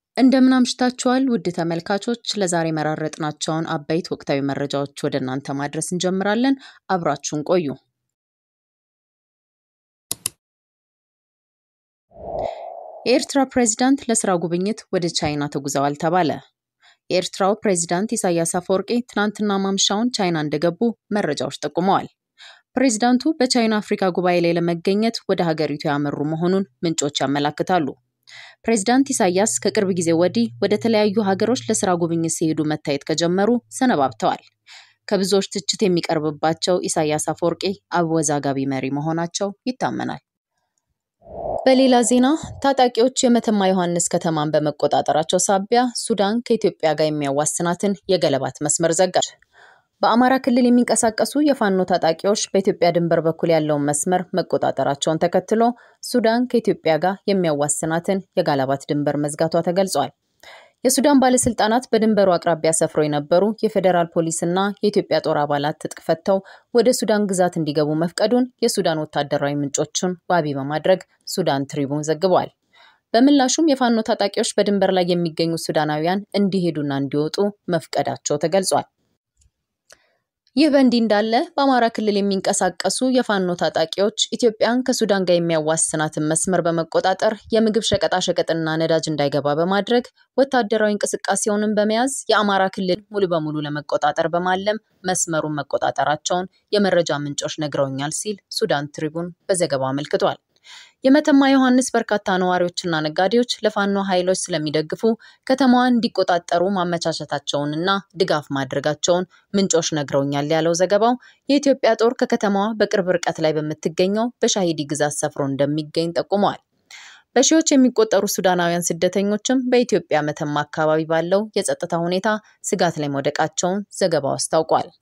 እንደምን አምሽታችኋል ውድ ተመልካቾች፣ ለዛሬ መራረጥናቸውን አበይት ወቅታዊ መረጃዎች ወደ እናንተ ማድረስ እንጀምራለን። አብራችሁን ቆዩ። የኤርትራ ፕሬዚዳንት ለስራ ጉብኝት ወደ ቻይና ተጉዘዋል ተባለ። የኤርትራው ፕሬዚዳንት ኢሳያስ አፈወርቂ ትናንትና ማምሻውን ቻይና እንደገቡ መረጃዎች ጠቁመዋል። ፕሬዚዳንቱ በቻይና አፍሪካ ጉባኤ ላይ ለመገኘት ወደ ሀገሪቱ ያመሩ መሆኑን ምንጮች ያመላክታሉ። ፕሬዚዳንት ኢሳያስ ከቅርብ ጊዜ ወዲህ ወደ ተለያዩ ሀገሮች ለስራ ጉብኝት ሲሄዱ መታየት ከጀመሩ ሰነባብተዋል። ከብዙዎች ትችት የሚቀርብባቸው ኢሳያስ አፈወርቂ አወዛጋቢ መሪ መሆናቸው ይታመናል። በሌላ ዜና ታጣቂዎች የመተማ ዮሐንስ ከተማን በመቆጣጠራቸው ሳቢያ ሱዳን ከኢትዮጵያ ጋር የሚያዋስናትን የገለባት መስመር ዘጋች። በአማራ ክልል የሚንቀሳቀሱ የፋኖ ታጣቂዎች በኢትዮጵያ ድንበር በኩል ያለውን መስመር መቆጣጠራቸውን ተከትሎ ሱዳን ከኢትዮጵያ ጋር የሚያዋስናትን የጋላባት ድንበር መዝጋቷ ተገልጿል። የሱዳን ባለስልጣናት በድንበሩ አቅራቢያ ሰፍረው የነበሩ የፌዴራል ፖሊስና የኢትዮጵያ ጦር አባላት ትጥቅ ፈተው ወደ ሱዳን ግዛት እንዲገቡ መፍቀዱን የሱዳን ወታደራዊ ምንጮችን ዋቢ በማድረግ ሱዳን ትሪቡን ዘግቧል። በምላሹም የፋኖ ታጣቂዎች በድንበር ላይ የሚገኙ ሱዳናውያን እንዲሄዱና እንዲወጡ መፍቀዳቸው ተገልጿል። ይህ በእንዲህ እንዳለ በአማራ ክልል የሚንቀሳቀሱ የፋኖ ታጣቂዎች ኢትዮጵያን ከሱዳን ጋር የሚያዋስናትን መስመር በመቆጣጠር የምግብ ሸቀጣሸቀጥና ነዳጅ እንዳይገባ በማድረግ ወታደራዊ እንቅስቃሴውንም በመያዝ የአማራ ክልል ሙሉ በሙሉ ለመቆጣጠር በማለም መስመሩን መቆጣጠራቸውን የመረጃ ምንጮች ነግረውኛል ሲል ሱዳን ትሪቡን በዘገባው አመልክቷል። የመተማ ዮሐንስ በርካታ ነዋሪዎችና ነጋዴዎች ለፋኖ ኃይሎች ስለሚደግፉ ከተማዋን እንዲቆጣጠሩ ማመቻቸታቸውንና ድጋፍ ማድረጋቸውን ምንጮች ነግረውኛል ያለው ዘገባው የኢትዮጵያ ጦር ከከተማዋ በቅርብ ርቀት ላይ በምትገኘው በሻሂዲ ግዛት ሰፍሮ እንደሚገኝ ጠቁመዋል። በሺዎች የሚቆጠሩ ሱዳናውያን ስደተኞችም በኢትዮጵያ መተማ አካባቢ ባለው የጸጥታ ሁኔታ ስጋት ላይ መውደቃቸውን ዘገባው አስታውቋል።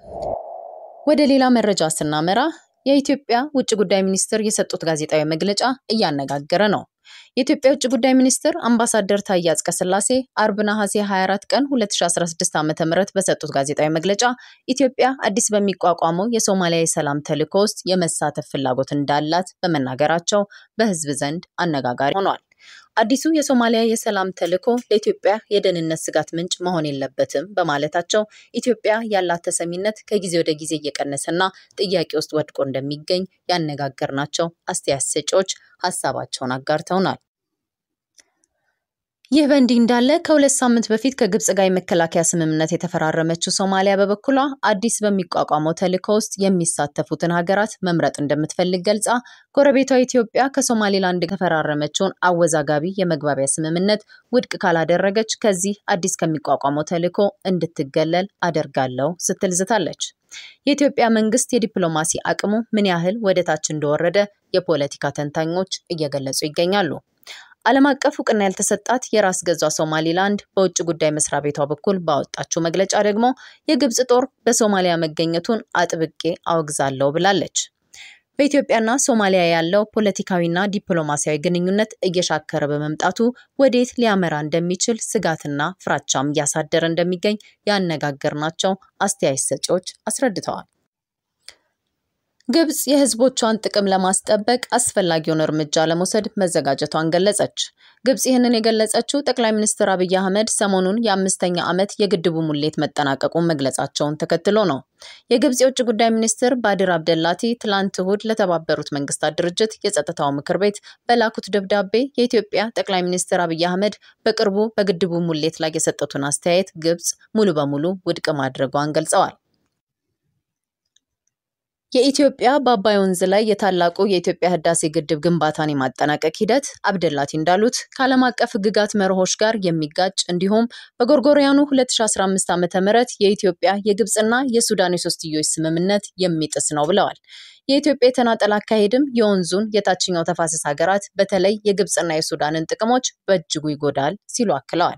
ወደ ሌላ መረጃ ስናመራ የኢትዮጵያ ውጭ ጉዳይ ሚኒስትር የሰጡት ጋዜጣዊ መግለጫ እያነጋገረ ነው። የኢትዮጵያ ውጭ ጉዳይ ሚኒስትር አምባሳደር ታዬ አጽቀሥላሴ አርብ ነሐሴ 24 ቀን 2016 ዓ.ም በሰጡት ጋዜጣዊ መግለጫ ኢትዮጵያ አዲስ በሚቋቋመው የሶማሊያ የሰላም ተልዕኮ ውስጥ የመሳተፍ ፍላጎት እንዳላት በመናገራቸው በሕዝብ ዘንድ አነጋጋሪ ሆኗል። አዲሱ የሶማሊያ የሰላም ተልዕኮ ለኢትዮጵያ የደህንነት ስጋት ምንጭ መሆን የለበትም በማለታቸው ኢትዮጵያ ያላት ተሰሚነት ከጊዜ ወደ ጊዜ እየቀነሰና ጥያቄ ውስጥ ወድቆ እንደሚገኝ ያነጋገርናቸው አስተያየት ሰጪዎች ሀሳባቸውን አጋርተውናል። ይህ በእንዲህ እንዳለ ከሁለት ሳምንት በፊት ከግብጽ ጋር የመከላከያ ስምምነት የተፈራረመችው ሶማሊያ በበኩሏ አዲስ በሚቋቋመው ተልዕኮ ውስጥ የሚሳተፉትን ሀገራት መምረጥ እንደምትፈልግ ገልጻ ጎረቤቷ ኢትዮጵያ ከሶማሌላንድ የተፈራረመችውን አወዛጋቢ የመግባቢያ ስምምነት ውድቅ ካላደረገች ከዚህ አዲስ ከሚቋቋመው ተልዕኮ እንድትገለል አደርጋለሁ ስትል ዝታለች። የኢትዮጵያ መንግስት የዲፕሎማሲ አቅሙ ምን ያህል ወደ ታች እንደወረደ የፖለቲካ ተንታኞች እየገለጹ ይገኛሉ። ዓለም አቀፍ እውቅና ያልተሰጣት የራስ ገዟ ሶማሊላንድ በውጭ ጉዳይ መስሪያ ቤቷ በኩል ባወጣችው መግለጫ ደግሞ የግብጽ ጦር በሶማሊያ መገኘቱን አጥብቄ አወግዛለሁ ብላለች። በኢትዮጵያና ሶማሊያ ያለው ፖለቲካዊና ዲፕሎማሲያዊ ግንኙነት እየሻከረ በመምጣቱ ወዴት ሊያመራ እንደሚችል ስጋትና ፍራቻም እያሳደረ እንደሚገኝ ያነጋገርናቸው አስተያየት ሰጪዎች አስረድተዋል። ግብጽ የህዝቦቿን ጥቅም ለማስጠበቅ አስፈላጊውን እርምጃ ለመውሰድ መዘጋጀቷን ገለጸች። ግብጽ ይህንን የገለጸችው ጠቅላይ ሚኒስትር አብይ አህመድ ሰሞኑን የአምስተኛ ዓመት የግድቡ ሙሌት መጠናቀቁን መግለጻቸውን ተከትሎ ነው። የግብጽ የውጭ ጉዳይ ሚኒስትር ባድር አብደላቲ ትላንት እሁድ ለተባበሩት መንግስታት ድርጅት የጸጥታው ምክር ቤት በላኩት ደብዳቤ የኢትዮጵያ ጠቅላይ ሚኒስትር አብይ አህመድ በቅርቡ በግድቡ ሙሌት ላይ የሰጡትን አስተያየት ግብጽ ሙሉ በሙሉ ውድቅ ማድረጓን ገልጸዋል። የኢትዮጵያ በአባይ ወንዝ ላይ የታላቁ የኢትዮጵያ ህዳሴ ግድብ ግንባታን የማጠናቀቅ ሂደት አብደላቲ እንዳሉት ከዓለም አቀፍ ህግጋት መርሆች ጋር የሚጋጭ እንዲሁም በጎርጎሪያኑ 2015 ዓ ም የኢትዮጵያ የግብፅና የሱዳን የሶስትዮሽ ስምምነት የሚጥስ ነው ብለዋል። የኢትዮጵያ የተናጠል አካሄድም የወንዙን የታችኛው ተፋሰስ ሀገራት በተለይ የግብፅና የሱዳንን ጥቅሞች በእጅጉ ይጎዳል ሲሉ አክለዋል።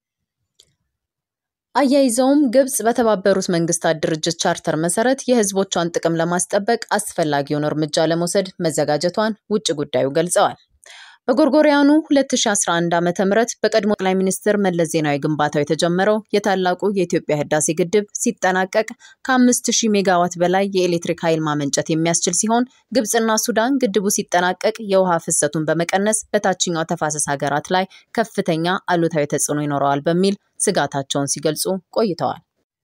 አያይዘውም ግብጽ በተባበሩት መንግስታት ድርጅት ቻርተር መሰረት የህዝቦቿን ጥቅም ለማስጠበቅ አስፈላጊውን እርምጃ ለመውሰድ መዘጋጀቷን ውጭ ጉዳዩ ገልጸዋል። በጎርጎሪያኑ 2011 ዓ.ም በቀድሞ ጠቅላይ ሚኒስትር መለስ ዜናዊ ግንባታው የተጀመረው የታላቁ የኢትዮጵያ ህዳሴ ግድብ ሲጠናቀቅ ከ5000 ሜጋዋት በላይ የኤሌክትሪክ ኃይል ማመንጨት የሚያስችል ሲሆን ግብፅና ሱዳን ግድቡ ሲጠናቀቅ የውሃ ፍሰቱን በመቀነስ በታችኛው ተፋሰስ ሀገራት ላይ ከፍተኛ አሉታዊ ተጽዕኖ ይኖረዋል በሚል ስጋታቸውን ሲገልጹ ቆይተዋል።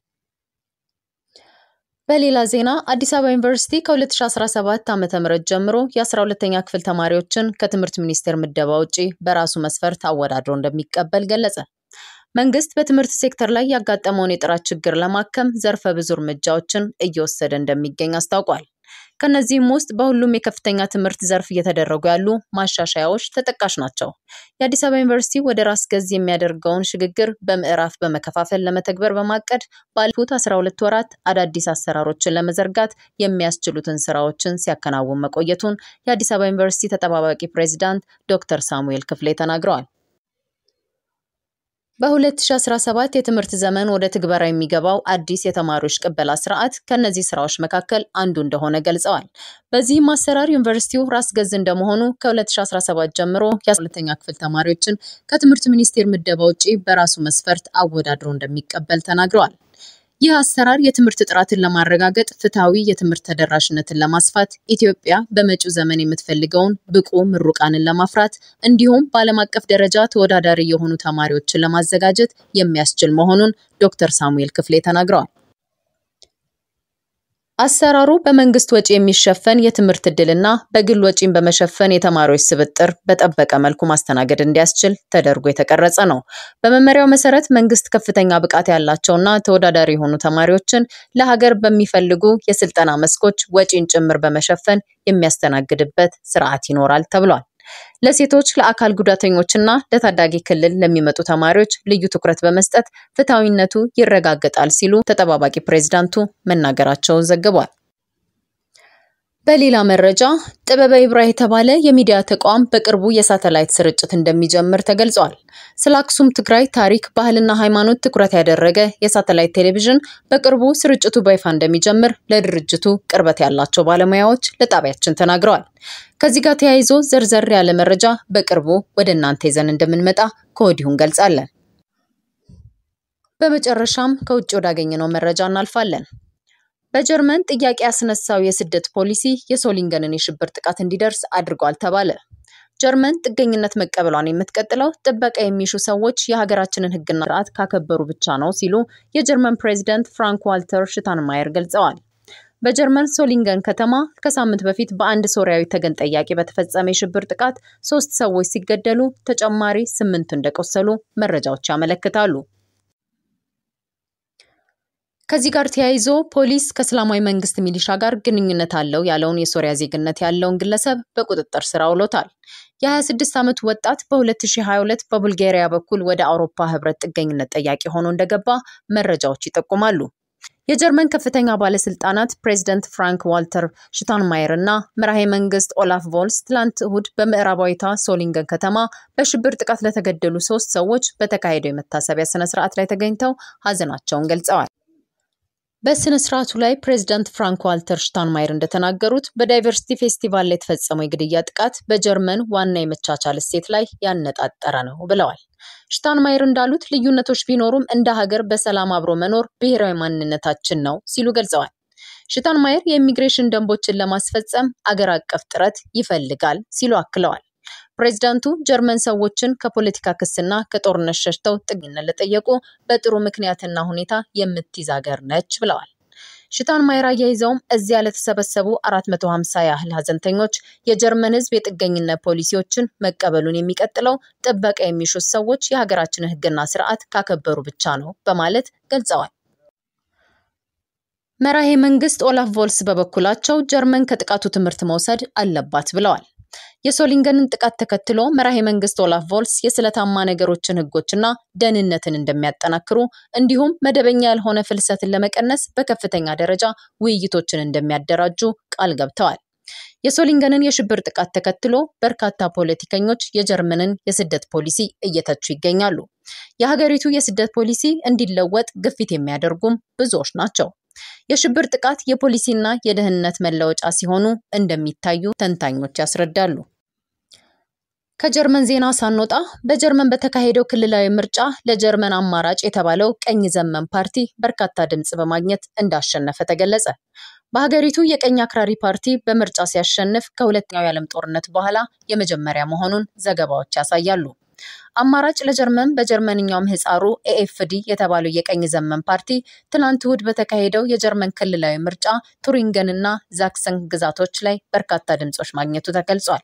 በሌላ ዜና አዲስ አበባ ዩኒቨርሲቲ ከ2017 ዓ.ም ጀምሮ የ12ኛ ክፍል ተማሪዎችን ከትምህርት ሚኒስቴር ምደባ ውጪ በራሱ መስፈርት አወዳድሮ እንደሚቀበል ገለጸ። መንግስት በትምህርት ሴክተር ላይ ያጋጠመውን የጥራት ችግር ለማከም ዘርፈ ብዙ እርምጃዎችን እየወሰደ እንደሚገኝ አስታውቋል። ከነዚህም ውስጥ በሁሉም የከፍተኛ ትምህርት ዘርፍ እየተደረጉ ያሉ ማሻሻያዎች ተጠቃሽ ናቸው። የአዲስ አበባ ዩኒቨርሲቲ ወደ ራስ ገዝ የሚያደርገውን ሽግግር በምዕራፍ በመከፋፈል ለመተግበር በማቀድ ባለፉት 12 ወራት አዳዲስ አሰራሮችን ለመዘርጋት የሚያስችሉትን ስራዎችን ሲያከናውን መቆየቱን የአዲስ አበባ ዩኒቨርሲቲ ተጠባባቂ ፕሬዚዳንት ዶክተር ሳሙኤል ክፍሌ ተናግረዋል። በ2017 የትምህርት ዘመን ወደ ትግበራ የሚገባው አዲስ የተማሪዎች ቅበላ ስርዓት ከእነዚህ ስራዎች መካከል አንዱ እንደሆነ ገልጸዋል። በዚህም አሰራር ዩኒቨርሲቲው ራስ ገዝ እንደመሆኑ ከ2017 ጀምሮ የ12ኛ ክፍል ተማሪዎችን ከትምህርት ሚኒስቴር ምደባ ውጪ በራሱ መስፈርት አወዳድሮ እንደሚቀበል ተናግረዋል። ይህ አሰራር የትምህርት ጥራትን ለማረጋገጥ፣ ፍትሐዊ የትምህርት ተደራሽነትን ለማስፋት፣ ኢትዮጵያ በመጪው ዘመን የምትፈልገውን ብቁ ምሩቃንን ለማፍራት እንዲሁም በዓለም አቀፍ ደረጃ ተወዳዳሪ የሆኑ ተማሪዎችን ለማዘጋጀት የሚያስችል መሆኑን ዶክተር ሳሙኤል ክፍሌ ተናግረዋል። አሰራሩ በመንግስት ወጪ የሚሸፈን የትምህርት ዕድልና በግል ወጪን በመሸፈን የተማሪዎች ስብጥር በጠበቀ መልኩ ማስተናገድ እንዲያስችል ተደርጎ የተቀረጸ ነው። በመመሪያው መሰረት መንግስት ከፍተኛ ብቃት ያላቸውና ተወዳዳሪ የሆኑ ተማሪዎችን ለሀገር በሚፈልጉ የስልጠና መስኮች ወጪን ጭምር በመሸፈን የሚያስተናግድበት ስርዓት ይኖራል ተብሏል። ለሴቶች፣ ለአካል ጉዳተኞችና ለታዳጊ ክልል ለሚመጡ ተማሪዎች ልዩ ትኩረት በመስጠት ፍትሐዊነቱ ይረጋገጣል ሲሉ ተጠባባቂ ፕሬዝዳንቱ መናገራቸውን ዘግቧል። በሌላ መረጃ ጥበበ ይብራ የተባለ የሚዲያ ተቋም በቅርቡ የሳተላይት ስርጭት እንደሚጀምር ተገልጿል። ስለ አክሱም ትግራይ ታሪክ፣ ባህልና ሃይማኖት ትኩረት ያደረገ የሳተላይት ቴሌቪዥን በቅርቡ ስርጭቱ በይፋ እንደሚጀምር ለድርጅቱ ቅርበት ያላቸው ባለሙያዎች ለጣቢያችን ተናግረዋል። ከዚህ ጋር ተያይዞ ዘርዘር ያለ መረጃ በቅርቡ ወደ እናንተ ይዘን እንደምንመጣ ከወዲሁ እንገልጻለን። በመጨረሻም ከውጭ ወዳገኘነው መረጃ እናልፋለን። በጀርመን ጥያቄ ያስነሳው የስደት ፖሊሲ የሶሊንገንን የሽብር ጥቃት እንዲደርስ አድርጓል ተባለ። ጀርመን ጥገኝነት መቀበሏን የምትቀጥለው ጥበቃ የሚሹ ሰዎች የሀገራችንን ሕግና ስርዓት ካከበሩ ብቻ ነው ሲሉ የጀርመን ፕሬዚደንት ፍራንክ ዋልተር ሽታንማየር ገልጸዋል። በጀርመን ሶሊንገን ከተማ ከሳምንት በፊት በአንድ ሶሪያዊ ተገን ጠያቂ በተፈጸመ የሽብር ጥቃት ሶስት ሰዎች ሲገደሉ ተጨማሪ ስምንት እንደቆሰሉ መረጃዎች ያመለክታሉ። ከዚህ ጋር ተያይዞ ፖሊስ ከእስላማዊ መንግስት ሚሊሻ ጋር ግንኙነት አለው ያለውን የሶሪያ ዜግነት ያለውን ግለሰብ በቁጥጥር ስር አውሎታል። የ26 ዓመቱ ወጣት በ2022 በቡልጋሪያ በኩል ወደ አውሮፓ ህብረት ጥገኝነት ጠያቂ ሆኖ እንደገባ መረጃዎች ይጠቁማሉ። የጀርመን ከፍተኛ ባለስልጣናት ፕሬዚደንት ፍራንክ ዋልተር ሽታንማየር እና መራሄ መንግስት ኦላፍ ቮልስ ትላንት እሁድ በምዕራባዊቷ ሶሊንገን ከተማ በሽብር ጥቃት ለተገደሉ ሶስት ሰዎች በተካሄደው የመታሰቢያ ስነስርዓት ላይ ተገኝተው ሀዘናቸውን ገልጸዋል። በስነ ስርዓቱ ላይ ፕሬዚዳንት ፍራንክ ዋልተር ሽታንማየር እንደተናገሩት በዳይቨርሲቲ ፌስቲቫል ላይ የተፈጸመው የግድያ ጥቃት በጀርመን ዋና የመቻቻል እሴት ላይ ያነጣጠረ ነው ብለዋል። ሽታንማየር እንዳሉት ልዩነቶች ቢኖሩም እንደ ሀገር በሰላም አብሮ መኖር ብሔራዊ ማንነታችን ነው ሲሉ ገልጸዋል። ሽታንማየር የኢሚግሬሽን ደንቦችን ለማስፈጸም አገር አቀፍ ጥረት ይፈልጋል ሲሉ አክለዋል። ፕሬዚዳንቱ ጀርመን ሰዎችን ከፖለቲካ ክስና ከጦርነት ሸሽተው ጥገኝነት ለጠየቁ በጥሩ ምክንያትና ሁኔታ የምትይዝ ሀገር ነች ብለዋል። ሽታንማየር አያይዘውም እዚያ ለተሰበሰቡ 450 ያህል ሀዘንተኞች የጀርመን ሕዝብ የጥገኝነት ፖሊሲዎችን መቀበሉን የሚቀጥለው ጥበቃ የሚሹት ሰዎች የሀገራችንን ሕግና ስርዓት ካከበሩ ብቻ ነው በማለት ገልጸዋል። መራሄ መንግስት ኦላፍ ቮልስ በበኩላቸው ጀርመን ከጥቃቱ ትምህርት መውሰድ አለባት ብለዋል። የሶሊንገንን ጥቃት ተከትሎ መራሄ መንግስት ኦላፍ ቮልስ የስለታማ ነገሮችን ህጎችና ደህንነትን እንደሚያጠናክሩ እንዲሁም መደበኛ ያልሆነ ፍልሰትን ለመቀነስ በከፍተኛ ደረጃ ውይይቶችን እንደሚያደራጁ ቃል ገብተዋል። የሶሊንገንን የሽብር ጥቃት ተከትሎ በርካታ ፖለቲከኞች የጀርመንን የስደት ፖሊሲ እየተቹ ይገኛሉ። የሀገሪቱ የስደት ፖሊሲ እንዲለወጥ ግፊት የሚያደርጉም ብዙዎች ናቸው። የሽብር ጥቃት የፖሊሲና የደህንነት መለወጫ ሲሆኑ እንደሚታዩ ተንታኞች ያስረዳሉ። ከጀርመን ዜና ሳንወጣ በጀርመን በተካሄደው ክልላዊ ምርጫ ለጀርመን አማራጭ የተባለው ቀኝ ዘመን ፓርቲ በርካታ ድምፅ በማግኘት እንዳሸነፈ ተገለጸ። በሀገሪቱ የቀኝ አክራሪ ፓርቲ በምርጫ ሲያሸንፍ ከሁለተኛው የዓለም ጦርነት በኋላ የመጀመሪያ መሆኑን ዘገባዎች ያሳያሉ። አማራጭ ለጀርመን በጀርመንኛው ምህፃሩ ኤኤፍዲ የተባለው የቀኝ ዘመን ፓርቲ ትናንት እሁድ በተካሄደው የጀርመን ክልላዊ ምርጫ ቱሪንገንና ዛክሰን ግዛቶች ላይ በርካታ ድምፆች ማግኘቱ ተገልጿል።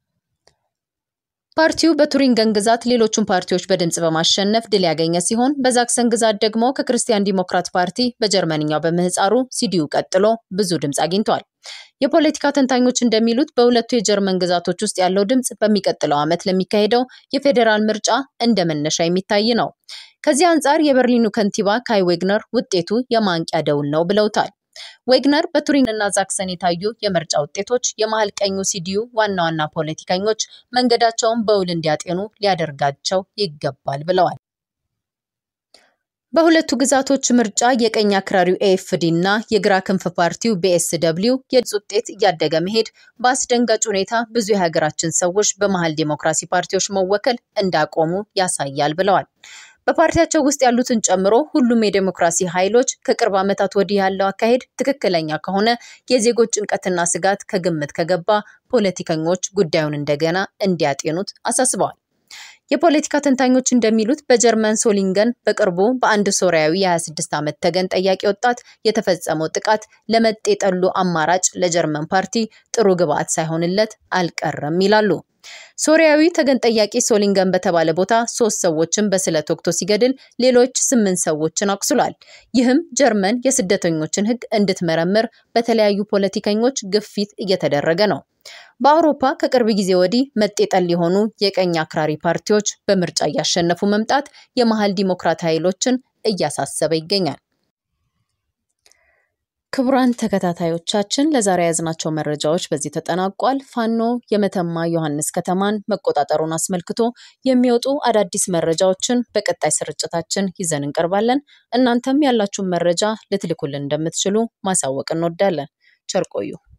ፓርቲው በቱሪንገን ግዛት ሌሎቹን ፓርቲዎች በድምፅ በማሸነፍ ድል ያገኘ ሲሆን በዛክሰን ግዛት ደግሞ ከክርስቲያን ዲሞክራት ፓርቲ በጀርመንኛው በምህፃሩ ሲዲዩ ቀጥሎ ብዙ ድምፅ አግኝቷል። የፖለቲካ ተንታኞች እንደሚሉት በሁለቱ የጀርመን ግዛቶች ውስጥ ያለው ድምፅ በሚቀጥለው ዓመት ለሚካሄደው የፌዴራል ምርጫ እንደ መነሻ የሚታይ ነው። ከዚህ አንጻር የበርሊኑ ከንቲባ ካይ ዌግነር ውጤቱ የማንቂያ ደውል ነው ብለውታል። ዌግነር በቱሪንግና ዛክሰን የታዩ የምርጫ ውጤቶች የመሀል ቀኙ ሲዲዩ ዋና ዋና ፖለቲከኞች መንገዳቸውን በውል እንዲያጤኑ ሊያደርጋቸው ይገባል ብለዋል። በሁለቱ ግዛቶች ምርጫ የቀኝ አክራሪው ኤኤፍዲ እና የግራ ክንፍ ፓርቲው ቢኤስደብሊው የድምፅ ውጤት እያደገ መሄድ በአስደንጋጭ ሁኔታ ብዙ የሀገራችን ሰዎች በመሀል ዲሞክራሲ ፓርቲዎች መወከል እንዳቆሙ ያሳያል ብለዋል። በፓርቲያቸው ውስጥ ያሉትን ጨምሮ ሁሉም የዴሞክራሲ ኃይሎች ከቅርብ ዓመታት ወዲህ ያለው አካሄድ ትክክለኛ ከሆነ የዜጎች ጭንቀትና ስጋት ከግምት ከገባ ፖለቲከኞች ጉዳዩን እንደገና እንዲያጤኑት አሳስበዋል። የፖለቲካ ተንታኞች እንደሚሉት በጀርመን ሶሊንገን በቅርቡ በአንድ ሶሪያዊ የ26 ዓመት ተገን ጠያቂ ወጣት የተፈጸመው ጥቃት ለመጤ የጠሉ አማራጭ ለጀርመን ፓርቲ ጥሩ ግብዓት ሳይሆንለት አልቀረም ይላሉ። ሶሪያዊ ተገን ጠያቂ ሶሊንገን በተባለ ቦታ ሶስት ሰዎችን በስለት ወቅቶ ሲገድል ሌሎች ስምንት ሰዎችን አቁስሏል። ይህም ጀርመን የስደተኞችን ሕግ እንድትመረምር በተለያዩ ፖለቲከኞች ግፊት እየተደረገ ነው። በአውሮፓ ከቅርብ ጊዜ ወዲህ መጤጠል የሆኑ የቀኝ አክራሪ ፓርቲዎች በምርጫ እያሸነፉ መምጣት የመሀል ዲሞክራት ኃይሎችን እያሳሰበ ይገኛል። ክቡራን ተከታታዮቻችን ለዛሬ የያዝናቸው መረጃዎች በዚህ ተጠናቋል። ፋኖ የመተማ ዮሐንስ ከተማን መቆጣጠሩን አስመልክቶ የሚወጡ አዳዲስ መረጃዎችን በቀጣይ ስርጭታችን ይዘን እንቀርባለን። እናንተም ያላችሁን መረጃ ልትልኩልን እንደምትችሉ ማሳወቅ እንወዳለን። ቸር ቆዩ።